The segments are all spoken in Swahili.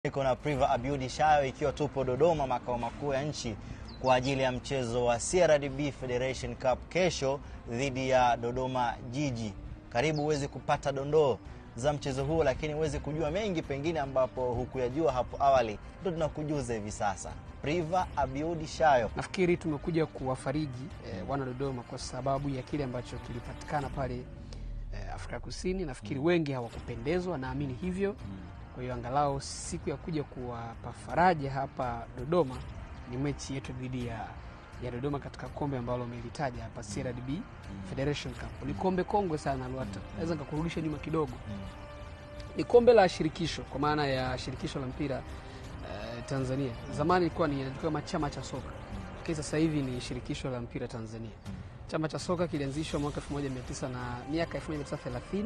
Niko na Priva Abiudi Shayo ikiwa tupo Dodoma makao makuu ya nchi kwa ajili ya mchezo wa CRDB Federation Cup kesho dhidi ya Dodoma Jiji. Karibu uweze kupata dondoo za mchezo huo, lakini uweze kujua mengi pengine ambapo hukuyajua hapo awali, ndo tunakujuza hivi sasa. Priva Abiudi Shayo. Nafikiri tumekuja kuwafariji eh, wana Dodoma kwa sababu ya kile ambacho kilipatikana pale eh, Afrika Kusini. Nafikiri wengi hawakupendezwa, naamini hivyo. Kwa hiyo angalau siku ya kuja kuwapa faraja hapa Dodoma ni mechi yetu dhidi ya, ya Dodoma katika kombe ambalo umelitaja hapa CRDB Federation Cup. Ni kombe kongwe sana Lwata, naweza nikakurudisha nyuma kidogo. Ni kombe la shirikisho kwa maana ya shirikisho la mpira eh, Tanzania. Zamani ilikuwa ni inajulikana kama chama cha soka, lakini sasa hivi ni shirikisho la mpira Tanzania. Chama cha soka kilianzishwa mwaka 1900 na miaka 1930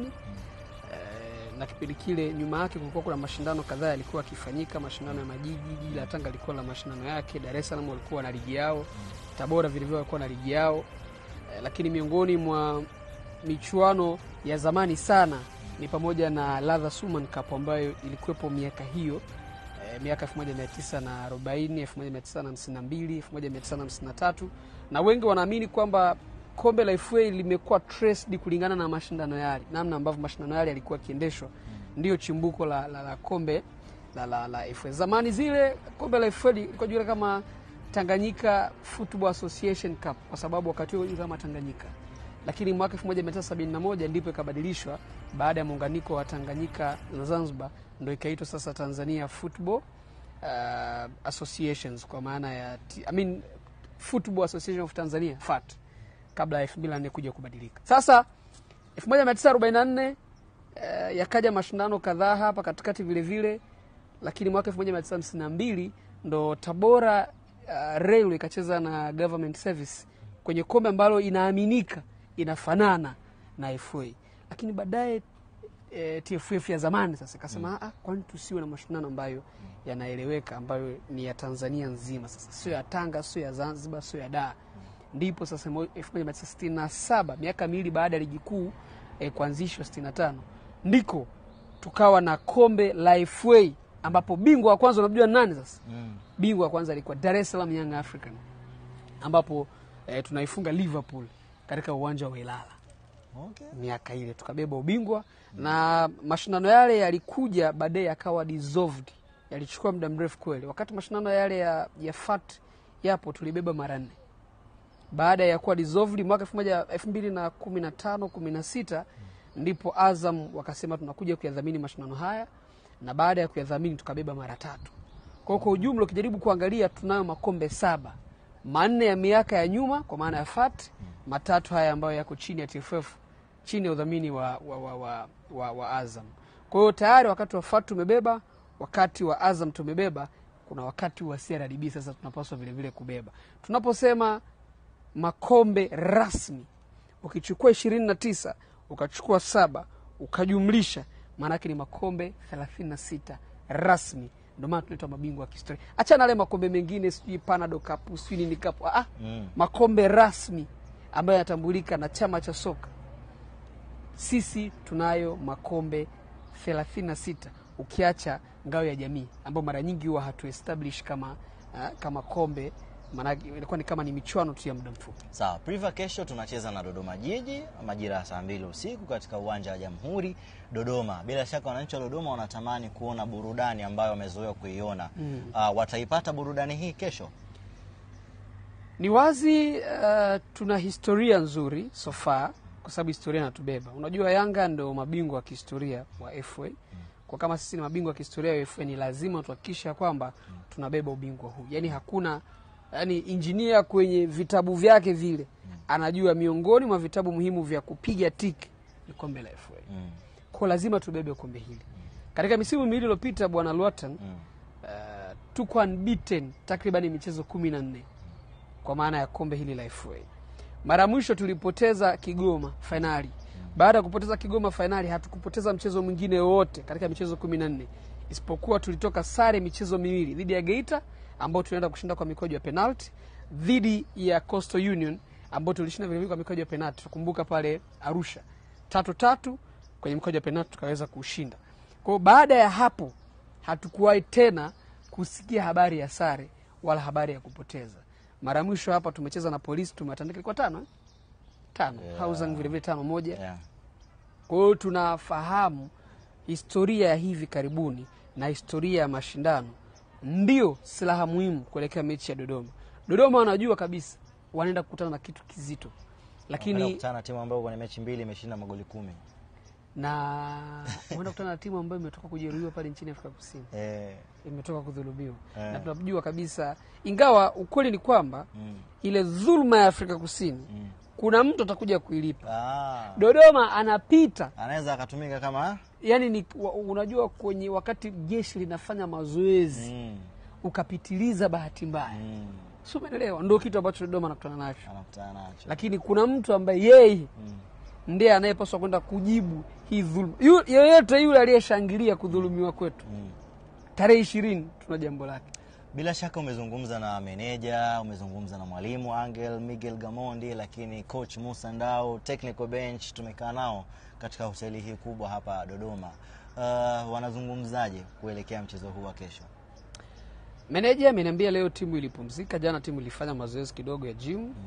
Eh, na kipindi kile nyuma yake kulikuwa kuna mashindano kadhaa yalikuwa yakifanyika, mashindano ya majiji. Jiji la Tanga lilikuwa na mashindano yake, Dar es Salaam walikuwa na ligi yao, Tabora vilevile walikuwa na ligi yao. Eh, lakini miongoni mwa michuano ya zamani sana ni pamoja na Ladha Suman Cup ambayo ilikuwepo miaka hiyo eh, miaka 1940, 1952, 1953 na wengi wanaamini kwamba kombe la FA limekuwa traced kulingana na mashindano yale, namna ambavyo mashindano yale yalikuwa yakiendeshwa, ndio chimbuko la, la, la kombe la, la, la FA. Zamani zile kombe la FA lilikuwa julikana kama Tanganyika Football Association Cup kwa sababu wakati huo kama Tanganyika, lakini mwaka 1971 ndipo ikabadilishwa baada ya muunganiko wa Tanganyika na Zanzibar, ndio ikaitwa sasa Tanzania Football uh, Associations kwa maana ya T- I mean, Football Association of Tanzania FAT kabla ya 2004 kuja kubadilika. Sasa 1944 eh, yakaja mashindano kadhaa hapa katikati vile vile, lakini mwaka 1952 ndo Tabora uh, Rail ikacheza na Government Service kwenye kombe ambalo inaaminika inafanana na FA, lakini baadaye e, TFF ya zamani sasa ikasema mm. kwani tusiwe na mashindano ambayo yanaeleweka ambayo ni ya Tanzania nzima, sasa sio ya Tanga, sio ya Zanzibar, sio ya Dar. Ndipo sasa mo- 1967 miaka miwili baada ya ligi kuu e, kuanzishwa 65 ndiko tukawa na kombe la FA ambapo bingwa wa kwanza unamjua ni nani sasa? Mm. Bingwa wa kwanza alikuwa Dar es Salaam Young African ambapo e, tunaifunga Liverpool katika uwanja wa Ilala Okay. miaka ile tukabeba ubingwa na mashindano yale yalikuja baadaye yakawa dissolved, yalichukua muda mrefu kweli. Wakati mashindano yale ya, ya FAT yapo tulibeba mara nne baada ya kuwa dissolved mwaka elfu moja elfu mbili na kumi na tano kumi na sita ndipo Azam wakasema tunakuja kuyadhamini mashindano haya, na baada ya kuyadhamini tukabeba mara tatu. Kwa hiyo kwa ujumla ukijaribu kuangalia tunayo makombe saba, manne ya miaka ya nyuma kwa maana ya FAT, matatu haya ambayo yako chini ya TFF chini ya udhamini wa, wa, wa, wa, wa, wa Azam. Kwa hiyo tayari wakati wa FAT tumebeba, wakati wa Azam tumebeba, kuna wakati wa CRDB sasa tunapaswa vilevile kubeba. Tunaposema makombe rasmi ukichukua ishirini na tisa ukachukua saba ukajumlisha maanake ni makombe thelathini na sita rasmi ndio maana tunaitwa mabingwa wa kihistoria achana ale makombe mengine sijui panado kapu sijui nini kapu ah, Mm. makombe rasmi ambayo yanatambulika na chama cha soka sisi tunayo makombe 36 ukiacha ngao ya jamii ambayo mara nyingi huwa hatu establish kama, uh, kama kombe maanake ilikuwa ni kama ni michuano tu ya muda mfupi Sawa, Priva, kesho tunacheza na Dodoma Jiji majira ya saa mbili usiku katika uwanja wa Jamhuri Dodoma. Bila shaka wananchi wa Dodoma wanatamani kuona burudani ambayo wamezoea kuiona. Mm. Uh, wataipata burudani hii kesho? Ni wazi uh, tuna historia nzuri so far, kwa sababu historia inatubeba. Unajua, Yanga ndo mabingwa wa kihistoria wa FA. Kwa kama sisi ni mabingwa wa kihistoria wa FA, ni lazima tuhakikisha kwamba tunabeba ubingwa huu. Yani hakuna yani, injinia kwenye vitabu vyake vile anajua miongoni mwa vitabu muhimu vya kupiga tiki ni kombe la FA. Mm. Kwa lazima tubebe kombe hili. Katika misimu miwili iliyopita, bwana Lwatan, Mm. uh, tuko unbeaten takriban michezo kumi na nne kwa maana ya kombe hili la FA. Mara ya mwisho tulipoteza Kigoma fainali. Baada ya kupoteza Kigoma fainali, hatukupoteza mchezo mwingine wowote katika michezo kumi na nne isipokuwa tulitoka sare michezo miwili dhidi ya Geita ambao tunaenda kushinda kwa mikojo ya penalti, dhidi ya Coastal Union ambao tulishinda vilevile kwa mikojo ya penalti. Tukumbuka pale Arusha tatu tatu kwenye mikojo ya penalti tukaweza kushinda. Kwa hiyo baada ya hapo hatukuwahi tena kusikia habari ya sare wala habari ya kupoteza. Mara mwisho hapa tumecheza na polisi, tumewatandika ilikuwa tano eh? tano Yeah. Hausung vilevile tano moja yeah. kwa hiyo tunafahamu historia ya hivi karibuni na historia ya mashindano ndio silaha muhimu kuelekea mechi ya Dodoma. Dodoma wanajua kabisa wanaenda kukutana na kitu kizito, Wanakwenda lakini kukutana na timu ambayo kwenye mechi mbili imeshinda magoli kumi na wanaenda kukutana na timu ambayo imetoka kujeruhiwa pale nchini Afrika Kusini, eh, imetoka kudhulumiwa Eh. na tunajua kabisa, ingawa ukweli ni kwamba mm, ile dhuluma ya Afrika Kusini mm. kuna mtu atakuja kuilipa. Ah, Dodoma anapita anaweza akatumika kama yani ni, wa- unajua kwenye wakati jeshi linafanya mazoezi mm, ukapitiliza bahati mbaya mm, si umeelewa ndo kitu ambacho dodoma anakutana nacho anakutana nacho lakini kuna mtu ambaye yeye mm. ndiye anayepaswa kwenda kujibu hii dhuluma Yu- yoyote yule aliyeshangilia kudhulumiwa kwetu Mm. tarehe ishirini tuna jambo lake Bila shaka umezungumza na meneja, umezungumza na mwalimu Angel Miguel Gamondi, lakini coach Musa Ndau, technical bench tumekaa nao katika hoteli hii kubwa hapa Dodoma. Uh, wanazungumzaje kuelekea mchezo huu wa kesho? meneja ameniambia leo timu ilipumzika jana timu ilifanya mazoezi kidogo ya gym uh,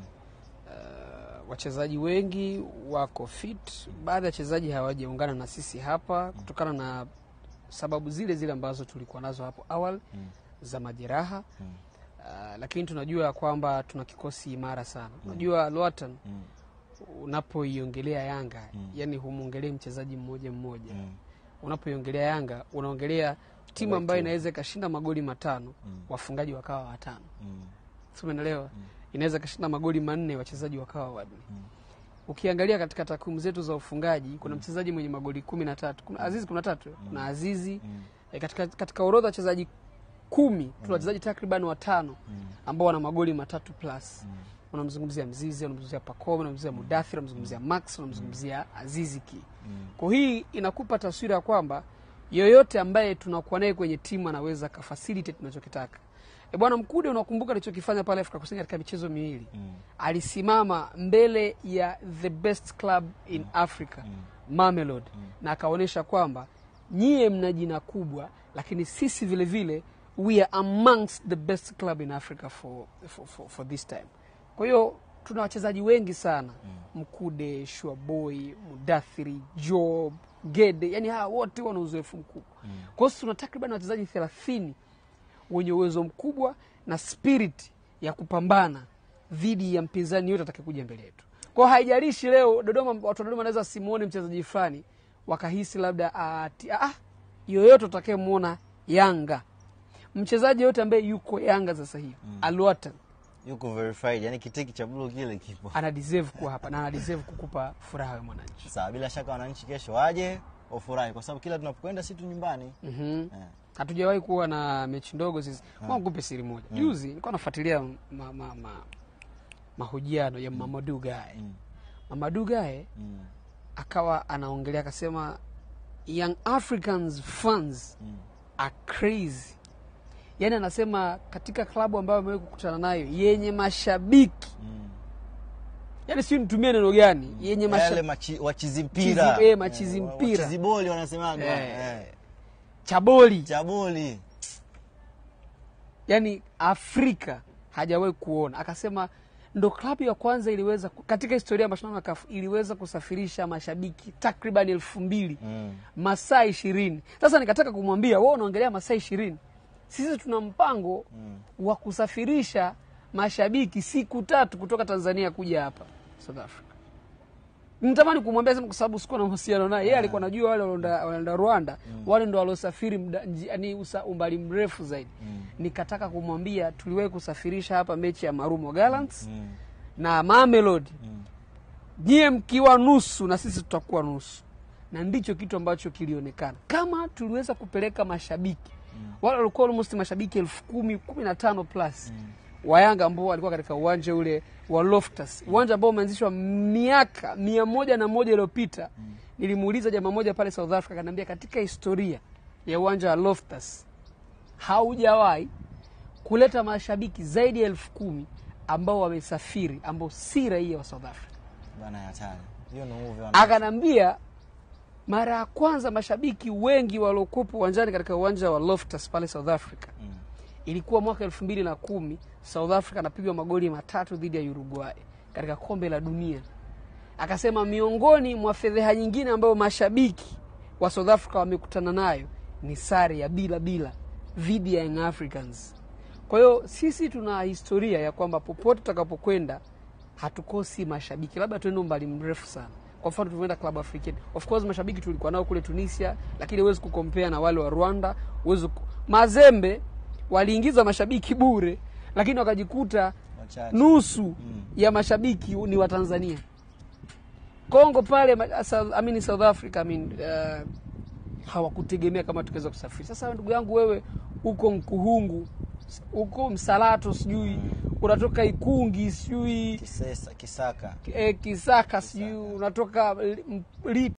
wachezaji wengi wako fit baadhi ya wachezaji hawajaungana na sisi hapa kutokana na sababu zile zile ambazo tulikuwa nazo hapo awali Mm. za majeraha Mm. uh, lakini tunajua ya kwamba tuna kikosi imara sana unajua Luatan Mm. unapoiongelea Yanga yani humwongelei mchezaji mmoja mmoja Mm. unapoiongelea Yanga unaongelea timu ambayo inaweza ikashinda magoli matano Mm. wafungaji wakawa watano Mm. si umeelewa inaweza ikashinda magoli manne wachezaji wakawa wanne Mm. ukiangalia katika takwimu zetu za ufungaji kuna mchezaji mwenye magoli kumi na tatu kuna azizi kuna tatu kuna azizi Mm. e, katika, katika orodha ya wachezaji kumi tuna wachezaji takriban watano Mm. ambao wana magoli matatu plus Mm. unamzungumzia mzizi unamzungumzia pakome unamzungumzia mudathir unamzungumzia max unamzungumzia aziziki Mm. kwa hii inakupa taswira ya kwamba yoyote ambaye tunakuwa naye kwenye timu anaweza kafacilitate tunachokitaka e bwana mkude unakumbuka alichokifanya pale afrika kusini katika michezo miwili Mm. alisimama mbele ya the best club in africa Mamelodi na akaonyesha kwamba nyie mna jina kubwa lakini sisi vile vile we are amongst the best club in africa for, for, for, for this time kwa hiyo tuna wachezaji wengi sana mkude shuaboy mudathiri job gede yani hawa wote wana uzoefu mkubwa kwa hiyo tuna takriban wachezaji thelathini wenye uwezo mkubwa na spirit ya kupambana dhidi ya mpinzani yote atakayekuja mbele yetu kwao haijalishi leo dodoma watu wa dodoma wanaweza simuone mchezaji fulani wakahisi labda ati, ah, yoyote utakayemwona yanga mchezaji yoyote ambaye yuko yanga sasa hivi mm. aluatan Yuko verified, yani kitiki cha blue kile kipo. ana deserve kuwa hapa na ana deserve kukupa furaha we mwananchi Sawa, bila shaka wananchi kesho waje wafurahi, kwa sababu kila tunapokwenda si tu nyumbani. mm-hmm. Eh. hatujawahi kuwa na mechi ndogo sisi mm. nikupe siri moja juzi nilikuwa nafuatilia ma, ma, ma, mahojiano ya Mamadou Gaye Mm. Mamadou Gaye Mm. akawa anaongelea akasema young africans fans Mm. are crazy yaani anasema katika klabu ambayo amewahi kukutana nayo yenye mashabiki Mm. yaani sijui nitumie neno gani yenye Yale mashabiki machi, wachizi mpira. Chizi- eh, machizi Eh, mpira. Wachizi boli wanasemaga. Eh. Eh. chaboli Cha boli. yani afrika hajawahi kuona akasema ndo klabu ya kwanza iliweza ku- katika historia ya mashindano ya kafu iliweza kusafirisha mashabiki takriban elfu mbili Mm. masaa ishirini sasa nikataka kumwambia wewe unaongelea masaa ishirini sisi tuna mpango Mm. wa kusafirisha mashabiki siku tatu kutoka tanzania kuja hapa south africa nitamani kumwambia sema kwa sababu sikuwa na mahusiano naye yeye alikuwa anajua wale wanaenda wanaenda rwanda wale ndo waliosafiri mda- nji- yaani usa- umbali mrefu zaidi Mm. nikataka kumwambia tuliwahi kusafirisha hapa mechi ya marumo gallants Mm. na mamelodi Mm. nyie mkiwa nusu na sisi tutakuwa nusu na ndicho kitu ambacho kilionekana kama tuliweza kupeleka mashabiki mm. wale walikuwa almost mashabiki elfu kumi kumi na tano plus mm. wa Yanga ambao walikuwa katika uwanja ule wa Loftus, uwanja ambao umeanzishwa miaka mia moja na moja iliyopita mm. nilimuuliza jamaa moja pale South Africa, akaniambia katika historia ya uwanja wa Loftus haujawahi kuleta mashabiki zaidi ya elfu kumi ambao wamesafiri ambao si raia wa South Africa Bana ya hatari. Hiyo ni uvi wa akanambia mara ya kwanza mashabiki wengi waliokuwepo uwanjani katika uwanja wa Loftus pale South Africa Mm. ilikuwa mwaka elfu mbili na kumi South Africa anapigwa magoli matatu dhidi ya Uruguay katika kombe la dunia. Akasema miongoni mwa fedheha nyingine ambayo mashabiki wa South Africa wamekutana nayo ni sare ya bila bila dhidi ya Young Africans. Kwa hiyo sisi tuna historia ya kwamba popote tutakapokwenda hatukosi mashabiki, labda tuende umbali mrefu sana. Kwa mfano tulivyoenda Club Africain, of course mashabiki tulikuwa nao kule Tunisia, lakini huwezi kukompea na wale wa Rwanda. Huwezi ku... Mazembe waliingiza mashabiki bure, lakini wakajikuta Wachache. nusu ya mashabiki ni wa Tanzania. Kongo pale ma- South, I mean South Africa I mean, uh, hawakutegemea kama tukaweza kusafiri. Sasa ndugu yangu wewe uko Mkuhungu, uko Msalato, sijui unatoka Ikungi, sijui Kisesa, Kisaka. eh, Kisaka, sijui unatoka Li- Lipa